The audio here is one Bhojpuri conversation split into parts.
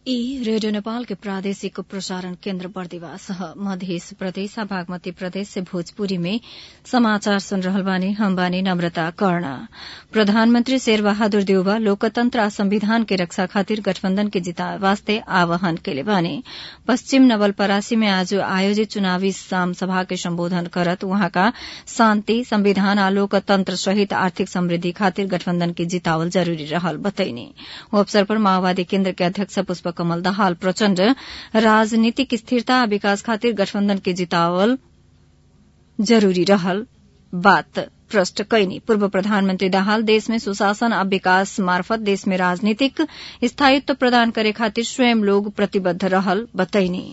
ई रेडियो नेपाल के प्रादेशिक प्रसारण केन्द्र बर्दिवास ह मध्य प्रदेश बागमती प्रदेश से भोजपुरी में समाचार सुन रहल बानी हम बानी नम्रता कर्ण प्रधानमन्त्री शेरबहादुर देउवा लोकतन्त्र आ संविधान के रक्षा खातिर गठबन्धन के जिताए वास्ते आह्वान केले बानी पश्चिम नवलपरासी में आज आयोजित चुनावी आम सभा के सम्बोधन करत उहाँका शान्ति संविधान आ लोकतन्त्र सहित आर्थिक समृद्धि खातिर गठबन्धन के जितावल जरूरी रहल बतैनी ओ अवसर पर माओवादी केन्द्र के अध्यक्ष पुष्प कमल दाहाल प्रचण्ड राजनीतिक स्थिरता आ विकास खातिर गठबन्धन के जितावल जरूरी रहल बात प्रष्ट कैनी पूर्व प्रधानमन्त्री दाहाल देश में सुशासन आ विकास मार्फत देश में राजनीतिक स्थायित्व प्रदान करे खातिर स्वयं लोग प्रतिबद्ध रहल बतैनी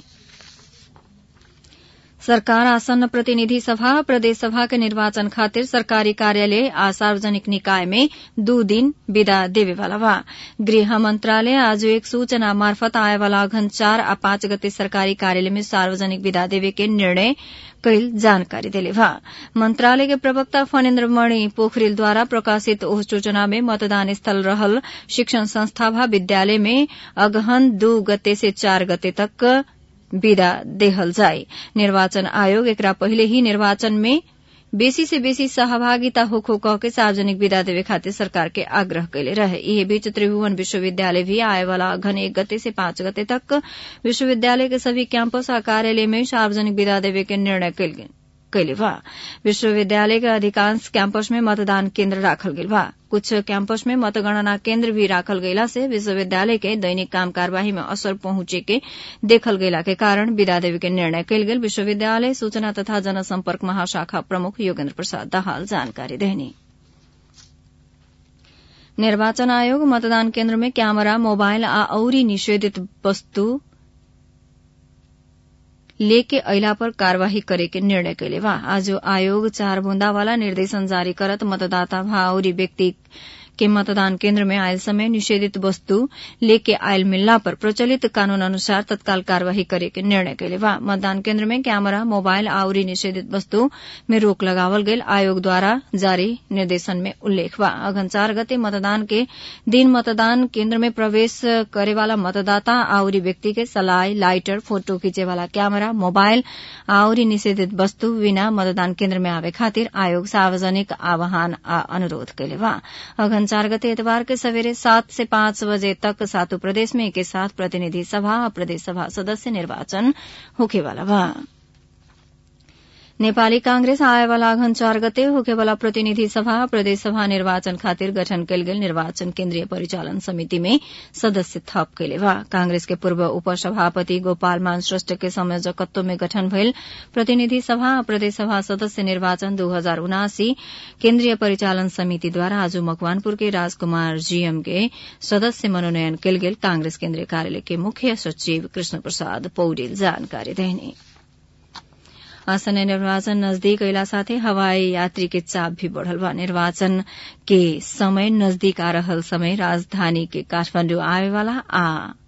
सरकार आसन्न प्रतिनिधि सभा प्रदेश सभा के निर्वाचन खातिर सरकारी कार्यालय आ सार्वजनिक निकाय में दू दिन विदा देवेवाला बा गृह मंत्रालय आज एक सूचना मार्फत आएवाला अघन चार आ पाँच गते सरकारी कार्यालय में सार्वजनिक विदा देवे के निर्णय कैल जानकारी देले बा मंत्रालय के प्रवक्ता फणेन्द्र मणि पोखरेलद्वारा प्रकाशित ओह सूचना में मतदान स्थल रहल शिक्षण संस्था भा विद्यालय में अगहन दू गते से चार गते तक विदा देहल जाए निर्वाचन आयोग एकरा पहिले ही निर्वाचन में बेसी से बेसी सहभागिता होखो कह के सार्वजनिक विदा देवे खातिर सरकार के आग्रह कैले रहे यही बीच त्रिभुवन विश्वविद्यालय भी आए वाला अघन एक गते से पांच गते तक विश्वविद्यालय के सभी कैंपस आ कार्यालय में सार्वजनिक विदा देवे के निर्णय कैल कैले बा विश्वविद्यालय के अधिकांश कैंपस में मतदान केन्द्र राखल गेल बा कुछ कैंपस में मतगणना केन्द्र भी राखल गयला से विश्वविद्यालय के दैनिक काम कार्यवाही में असर पहुंचे के देखल गयला के कारण विदा देवे के निर्णय कैल गेल विश्वविद्यालय सूचना तथा जनसम्पर्क महाशाखा प्रमुख योगेन्द्र प्रसाद दाहाल जानकारी देनी निर्वाचन आयोग मतदान केन्द्र में कैमरा मोबाइल आ औरी निषेधित वस्तु लेके अइला पर कार्यवाही करे के निर्णय कैले बा आज आयोग चार बूंदा वाला निर्देशन जारी करत मतदाता भा औरी व्यक्ति के मतदान केन्द्र में आयल समय निषेधित वस्तु लेके आयल मिलला पर प्रचलित कानून अनुसार तत्काल कार्यवाही करे के निर्णय कैले बा मतदान केन्द्र में कैमरा मोबाइल आउरी निषेधित वस्तु में रोक लगावल गेल आयोग द्वारा जारी निर्देशन में उल्लेख बा अघन चार गते मतदान के दिन मतदान केन्द्र में प्रवेश करे वाला मतदाता आउरी व्यक्ति के सलाई लाइटर फोटो खींचे वाला कैमरा मोबाइल आउरी निषेधित वस्तु बिना मतदान केन्द्र में आवे खातिर आयोग सार्वजनिक आह्वान आ अनुरोध कैले बा अघन चार गते इतवार के सवेरे सात से पांच बजे तक सातों प्रदेश में एक साथ प्रतिनिधि सभा और प्रदेश सभा सदस्य निर्वाचन होखेवाला बा नेपाली कांग्रेस आएवाला अघन चार गते होकेवाला प्रतिनिधि सभा प्रदेश सभा निर्वाचन खातिर गठन कैल गेल निर्वाचन केन्द्रीय परिचालन समिति में सदस्य थप कैले बा कांग्रेस के पूर्व उपसभापति गोपाल मान श्रेष्ठ के संयोजकत्व में गठन भइल प्रतिनिधि सभा और प्रदेश सभा सदस्य निर्वाचन दू हजार उनासी केन्द्रीय परिचालन समिति द्वारा आज मकवानपुर के राजकुमार जीएम के सदस्य मनोनयन कैल गेल कांग्रेस केन्द्रीय कार्यालय के मुख्य सचिव कृष्ण प्रसाद पौडेल जानकारी देने आसन्न निर्वाचन नजदीक अयला साथै हवाई यात्री के चाप भी बढ़ल बा निर्वाचन के समय नजदीक आ रहल समय राजधानी के काठमांडू आवे वाला आ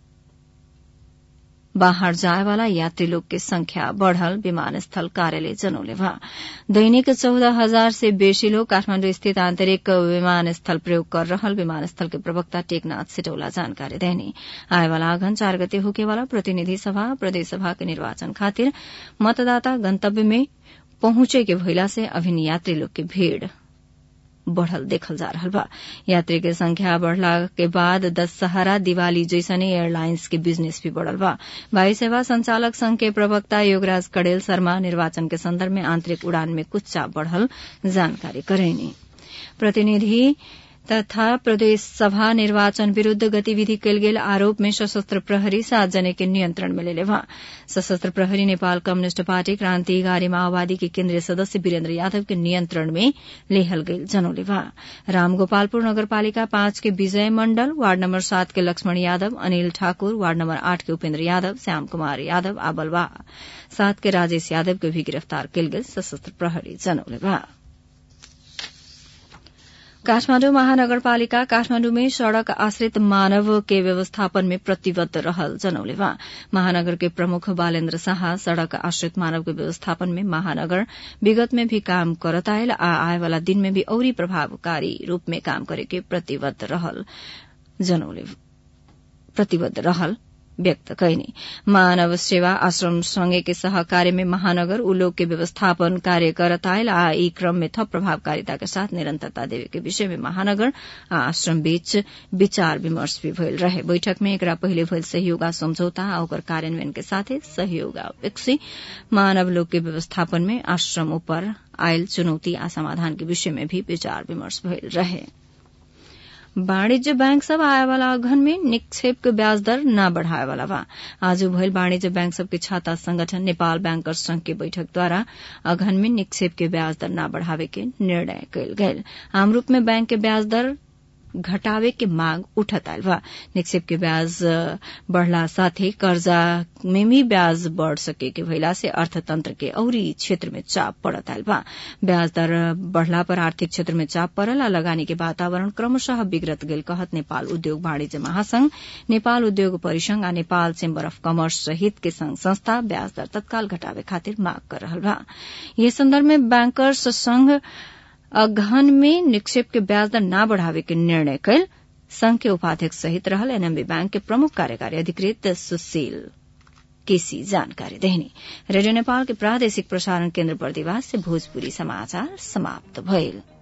बाहर जाए वाला यात्री लोग के संख्या बढ़ल विमानस्थल कार्यालय जनौले बा दैनिक चौदह हजार से बेसी लोग काठमांडू स्थित आंतरिक विमानस्थल प्रयोग कर रहल विमानस्थल के प्रवक्ता टेकनाथ सिटौला जानकारी देनी आए वाला अघन चार गते होके वाला प्रतिनिधि सभा प्रदेश सभा के निर्वाचन खातिर मतदाता गंतव्य में पहुंचे के भइला से अभिन यात्री लोग के भीड़ बढ़ल देखल जा रहा बा यात्री के संख्या बढ़ला के बाद दशहरा दिवाली जैसने एयरलाइंस के बिजनेस भी बढ़ल बा वायु सेवा संचालक संघ के प्रवक्ता योगराज कड़ेल शर्मा निर्वाचन के संदर्भ में आंतरिक उड़ान में कुछ चाप बढ़ल जानकारी करेनी प्रतिनिधि तथा प्रदेश सभा निर्वाचन विरूद्ध गतिविधि कैल गेल आरोप में सशस्त्र प्रहरी सात जने के नियंत्रण में लेले बा सशस्त्र प्रहरी नेपाल कम्युनिष्ट पार्टी क्रांतिकारी माओवादी के केन्द्रीय सदस्य वीरेन्द्र यादव के नियंत्रण में लेहल गईल जनौले बा रामगोपालपुर नगरपालिका पांच के विजय मंडल वार्ड नंबर सात के लक्ष्मण यादव अनिल ठाकुर वार्ड नंबर आठ के उपेन्द्र यादव श्याम कुमार यादव आ बलवा सात के राजेश यादव के भी गिरफ्तार कैल गेल सशस्त्र प्रहरी जनौले बा काठमाण्डु महानगरपालिका काठमाण्डु में सड़क आश्रित मानव के व्यवस्थापन में प्रतिबद्ध रहल जनौले बा महानगर के प्रमुख बालेन्द्र शाह सड़क आश्रित मानव के व्यवस्थापन में महानगर विगत में भी काम करत आयल आ आए वाला दिन में भी औरी प्रभावकारी रूप में काम करे के प्रतिबद्ध रहल जनौले प्रतिबद्ध रहल व्यक्त कैनी मानव सेवा आश्रम संघ के सहकार्य में महानगर उलोक के व्यवस्थापन कार्य करत आयल आ ई क्रम में थप प्रभावकारिता के साथ निरंतरता देवे के विषय में महानगर आ आश्रम बीच विचार विमर्श भी भइल रहे बैठक में एकरा पहिले भइल सहयोग आ समझौता आ ओकर कार्यान्वयन के साथे सहयोग आ विकसी मानव लोक के व्यवस्थापन में आश्रम ऊपर आयल चुनौती आ समाधान के विषय में भी विचार विमर्श भइल रहे वाणिज्य बैंक सब आए वाला अघन में निक्षेप के ब्याज दर न बढ़ाए वाला बा आज भइल वाणिज्य बैंक सब के छाता संगठन नेपाल बैंकर्स संघ के बैठक द्वारा अघन में निक्षेप के ब्याज दर न बढ़ावे के निर्णय कयल गेल आम रूप में बैंक के ब्याज दर घटावे के मांग उठत आयल बा निक्षेप के ब्याज बढ़ला साथे कर्जा में भी ब्याज बढ़ सके के भइला से अर्थतंत्र के औरी क्षेत्र में चाप पड़त आयल बा ब्याज दर बढ़ला पर आर्थिक क्षेत्र में चाप पड़ल आ लगानी के वातावरण क्रमशः बिगड़त गेल कहत नेपाल उद्योग वाणिज्य महासंघ नेपाल उद्योग परिसंघ आ नेपाल चेम्बर अफ कमर्स सहित के संघ संस्था ब्याज दर तत्काल घटावे खातिर मांग कर रहल बा यह संदर्भ में बैंकर्स संघ अगहन में निक्षेप के ब्याज दर न बढ़ावे के निर्णय कल संघ के उपाध्यक्ष सहित रहल एनएमबी बैंक के प्रमुख कार्यकारी अधिकृत सुशील केसी जानकारी देहनी रेडियो नेपाल के प्रादेशिक प्रसारण केन्द्र बर्दिवास से भोजपुरी समाचार समाप्त भइल